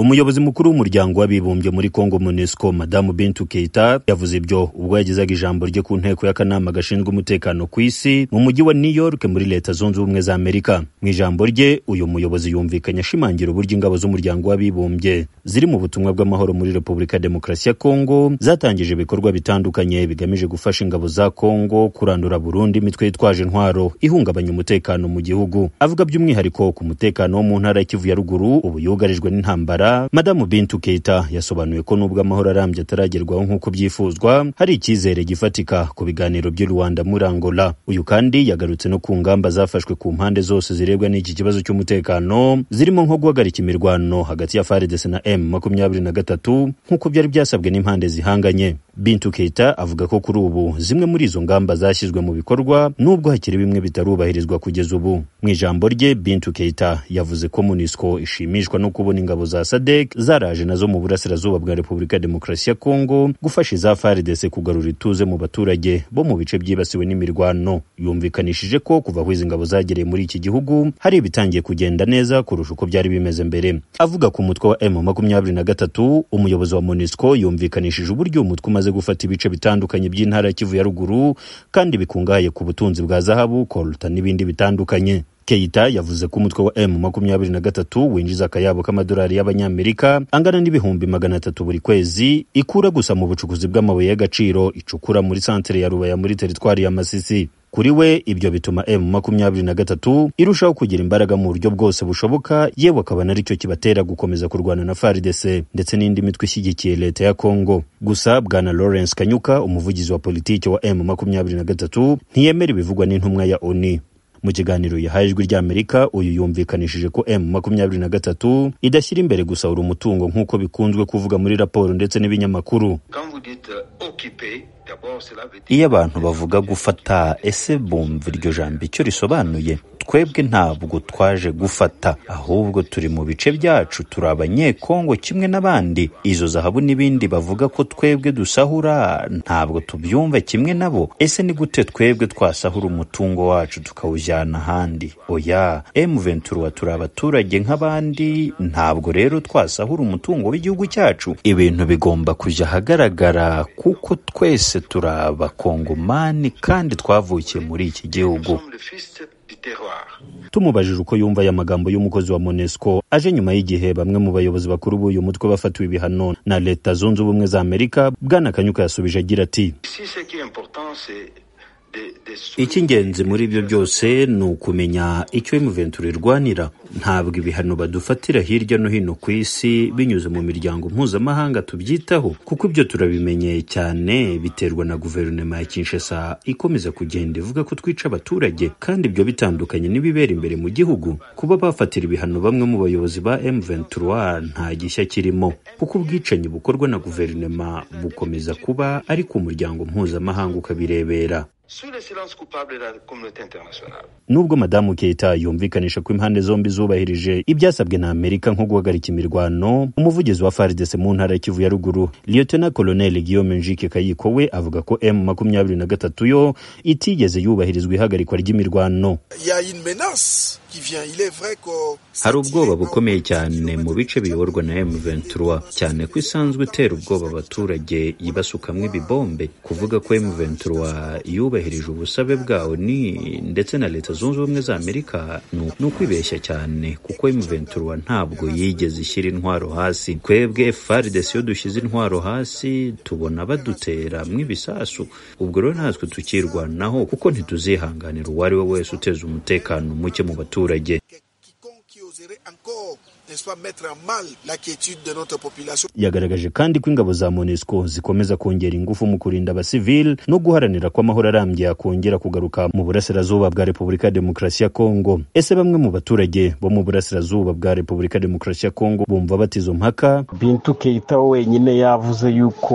umuyobozi mukuru w'umuryango w'abibumbye muri congo monusco madamu bintu keita yavuze ibyo ubwo yagezaga ijambo rye ku nteko y'akanama gashinzwe umutekano ku isi mu mujyi wa new york muri leta zunze ubumwe za amerika mu ijambo rye uyu muyobozi yumvikanye ashimangira uburyo ingabo z'umuryango w'abibumbye ziri mu butumwa bw'amahoro muri repubulika demokarasi ya congo zatangije ibikorwa bitandukanye bigamije gufasha ingabo za congo kurandura burundu imitwe yitwaje intwaro ihungabanya umutekano mu gihugu avuga by'umwihariko ku mutekano wo mu ntara ya kivu ya ruguru ubu yugarijwe n'intambara madamu bintu keita yasobanuye ko nubwo amahoro arambye ataragerwaho nk'uko byifuzwa hari icyizere gifatika ku biganiro by'i rwanda muri angola uyu kandi yagarutse no ku ngamba zafashwe ku mpande zose zirebwa n'iki kibazo cy'umutekano zirimo nko guhagarika imirwano hagati ya fardc na m makumyabiri na gatatu nk'uko byari byasabwe n'impande zihanganye bintu keita avuga ko kuri ubu zimwe muri izo ngamba zashyizwe mu bikorwa nubwo hakiri bimwe bitarubahirizwa kugeza ubu mu ijambo rye bintu keita yavuze ko munisco ishimishwa no kubona ingabo za sadek zaraje nazo mu burasirazuba bwa repubulika demokarasi ya kongo gufasha iza faridese kugarura ituze mu baturage bo mu bice byibasiwe n'imirwano yumvikanishije ko kuva aho izi ngabo zagereye muri iki gihugu hari ibitangiye kugenda neza kurusha uko byari bimeze mbere avuga ku mutwe wa m makumyabiri na gatatu umuyobozi wa monisco yumvikanishije uburyo umutwe umaze gufata ibice bitandukanye by'intara ya kivu ya ruguru kandi bikungahaye ku butunzi bwa zahabu koruta n'ibindi bitandukanye keita yavuze ko umutwe wa m makumyabiri na gatatu winjiza akayabo k'amadolari y'abanyamerika angana n'ibihumbi magana atatu buri kwezi ikura gusa mu bucukuzi bw'amabuye y'agaciro icukura muri santere ya rubaya muri teritwari ya masisi kuri we ibyo bituma m makumyabiri na gatatu irushaho kugira imbaraga mu buryo bwose bushoboka yewe akaba naricyo kibatera gukomeza kurwana na faridese ndetse n'indi mitwe ishyigikiye leta ya congo gusa bwana lawrence kanyuka umuvugizi wa politiki wa m makumyabiri na gatatu ntiyemera ibivugwa n'intumwa ya oni mu kiganiro yahaye ijwi ry'amerika uyu yumvikanishije ko m makumyabiri na gatatu idashyira imbere gusahura umutungo nk'uko bikunzwe kuvuga muri raporo ndetse n'ibinyamakuru iyo abantu bavuga gufata ese bumva iryo jambo icyo risobanuye twebwe ntabwo twaje gufata ahubwo turi mu bice byacu turi abanyekongo kimwe n'abandi izo zahabu n'ibindi bavuga ko twebwe dusahura ntabwo tubyumva kimwe nabo ese ni gute twebwe twasahura umutungo wacu tukawujyana ahandi oya M23 turi abaturage nk'abandi ntabwo rero twasahura umutungo w'igihugu cyacu ibintu bigomba kujya ahagaragara kuko twese turi abakongomani kandi twavukiye muri iki gihugu tumubajije uko yumva aya magambo y'umukozi wa monesco aje nyuma y'igihe bamwe mu bayobozi bakuru b'uyu mutwe bafatiwe ibihano na leta zunze ubumwe za amerika bwana kanyuka yasubije agira ati icy'ingenzi muri ibyo byose ni ukumenya icyo emuventura irwanira ntabwo ibihano badufatira hirya no hino ku isi binyuze mu miryango mpuzamahanga tubyitaho kuko ibyo turabimenyeye cyane biterwa na guverinoma ya kinshasa ikomeza kugenda ivuga ko twica abaturage kandi ibyo bitandukanye n'ibibera imbere mu gihugu kuba bafatira ibihano bamwe mu bayobozi ba M23 nta gishya kirimo kuko ubwicanyi bukorwa na guverinoma bukomeza kuba ariko umuryango mpuzamahanga ukabirebera nubwo madamu keita yumvikanisha ko impande zombi zubahirije ibyasabwe na amerika nko guhagarika imirwano umuvugizi wa faridese mu ntara ya kivu ya ruguru liyotena koloneli guillaume njike kayiko we avuga ko m makumyabiri na gatatu yo itigeze yubahirizwa ihagarikwa ry'imirwano hari ubwoba bukomeye cyane mu bice biyoborwa na M23 cyane ko isanzwe itera ubwoba abaturage yibasukamwo ibibombe kuvuga ko M23 yubahirije ubusabe bwawo ni ndetse na leta zunze ubumwe za Amerika ni ukwibeshya cyane kuko M23 ntabwo yigeze ishyira intwaro hasi twebwe FARDC iyo dushyize intwaro hasi tubona badutera mw'ibisasu ubwo rero natwe tukirwanaho kuko ntituzihanganira uwo ari we wese uteza umutekano muke mu baturage yagaragaje kandi ko ingabo za monesco zikomeza kongera ingufu mu kurinda abasivili no guharanira ko amahoro arambye yakongera kugaruka mu burasirazuba bwa repubulika demokarasi ya kongo ese bamwe mu baturage bo mu burasirazuba bwa repubulika demokarasi ya kongo bumva batizo mpaka bintu keita wenyine yavuze yuko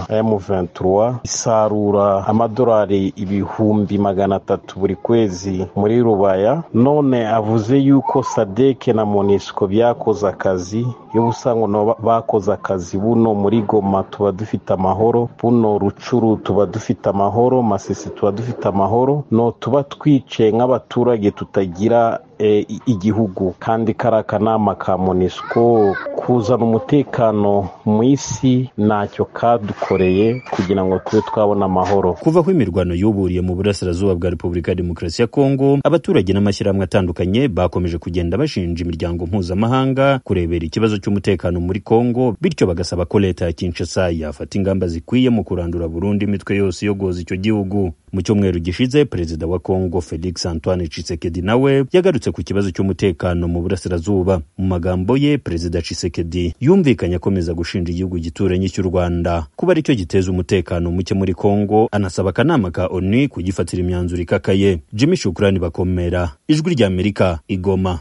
m23 isarura amadolari ibihumbi magana atatu buri kwezi muri rubaya none avuze yuko sadeke na monesco byakoze akazi iyo usanga bakoze akazi buno muri goma tuba dufite amahoro buno rucuru tuba dufite amahoro masisi tuba dufite amahoro no tuba twicaye nk'abaturage tutagira eh, i- igihugu kandi kariya kanama ka monisco kuzana umutekano mu isi ntacyo kadukoreye kugira ngo tube twabona amahoro kuvaho imirwano yuburiye mu burasirazuba bwa repubulika ya demokarasi ya kongo abaturage n'amashyirahamwe atandukanye bakomeje kugenda bashinja imiryango mpuzamahanga kurebera ikibazo cy'umutekano muri kongo bityo bagasaba ko leta ya kinshasa yafata ingamba zikwiye mu kurandura burundu imitwe yose iyogoza icyo gihugu mu cyumweru gishize perezida wa kongo felix antoine tshisekedi nawe yagarutse ku kibazo cy'umutekano mu burasirazuba mu magambo ye perezida tshisekedi yumvikanye akomeza gushinja igihugu gituranyi cy'u rwanda kuba aricyo giteza umutekano muke muri kongo anasaba akanama ka onu kugifatira imyanzuro ikakaye jimmy shukurani bakomera ijwi ry'amerika igoma